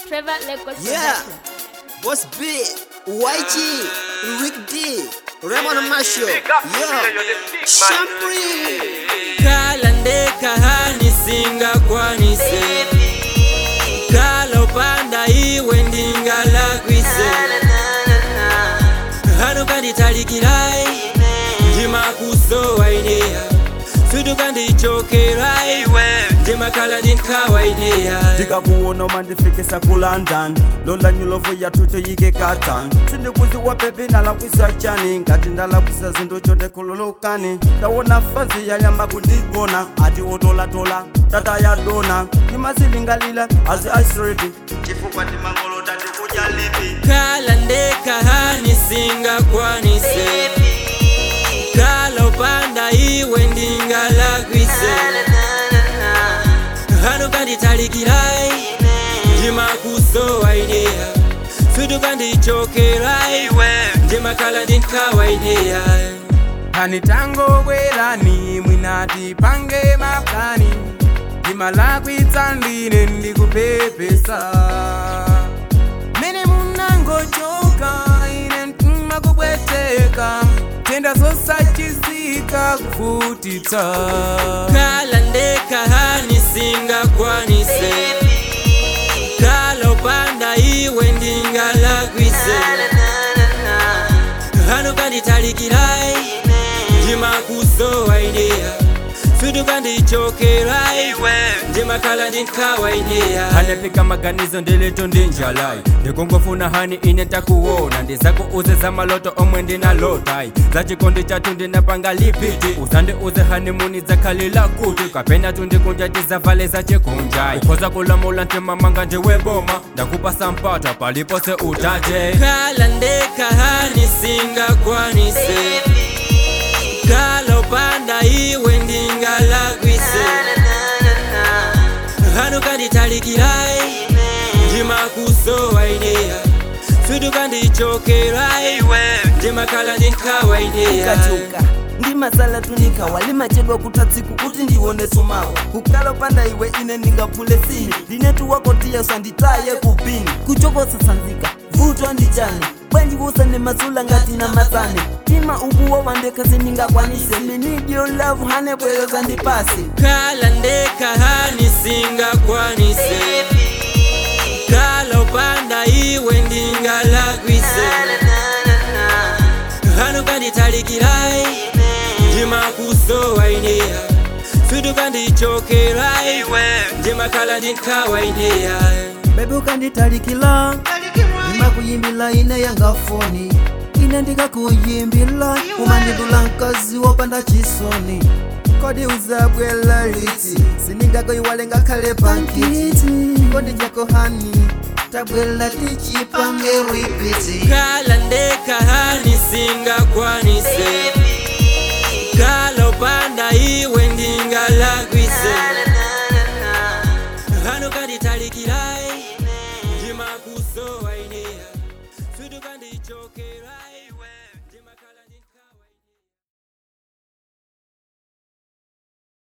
Trevor Records Yeah. Production. Boss B, YG, Rick D, Raymond Marshall, yo, Shampri. kala ndekahani singakwanise kala upanda iwe ndingalakwise hano kanditalikirai ndimakusowaidea sutu kandichokerai ndimakala ndinkawaideya ndikakuona umandifikisa ku london lola nyulovu yathu toyike katan sindikuziwa pepi ndalakwisa chani ngati ndalakwisa zinthu chotekhululukani ndawona fazi yanyamba kundigona ati otolatola tata ya dona ndimazilingalila azi aisredi chifukwa ndimangolota ndikudya lipi kala ndekahani singakwanise kala upanda iwe ndingalakwise hano kanditalikirai ndimakusowaidea sutu kandichokerai ndimakala ndinkawaideya kanitangobwerani mwinati pange maplani ndimalakwitsa ndine ndikupepesa mene munangochoka ine mtima kubweteka tenda zosachisika kuvutitsa kala ndekahani singakwanise kala upanda iwe ndingalakwise hano kanditalikirai ndimakusowaidea sutu kandichokerai ndimakala ndinkawaideya hanepika maganizo ndilitu ndinjalai ndikungofuna hani ine takuwona ndizakuuze za maloto omwe ndinalotai za chikondi chatu ndinapanga lipiti usande uze hanimuni zakhalila kuti kapena tundikunja tizavale za chikunjai ukhoza kulamula ntimamanga ndiweboma ndakupasa mpata palipose utate kala ndekahani singakwanise kala upanda iwe ndingalakwise hano kanditalikirai ndimakusowaidea sutu kandichokerai ndimakala ndinkawaideya kachuka ndi masala tunika walimachedwa kutatsiku kuti ndione sumawa kukala upanda iwe ine ndingaphule sini ndinetu wako tiya usanditaye kupini kuchokosa sanzika vutwa ndichane bwanjikusa ne masula ngati na matsane tima ukuwo wandekasi ndingakwanise minidio lavu hane bweyo zandipasi kala ndekahani singakwanise kala upanda iwe ndingalakwise hano kanditalikirai ndimakusowaidea sutu kandichokerai ndimakala ndinkawaideya bebe ukanditalikila ndimakuyimbila ine yanga foni ine ndikakuyimbila umandidula mkazi wopanda chisoni kodi uzabwela liti siningakayiwale ngakhale pankiti kodi jako hani tabwela tichipange ripiti kala ndekahani singakwanise kala upanda iwe ndingalakwise hano kanditalikirai ndimakusowaidea sutu kandichokerai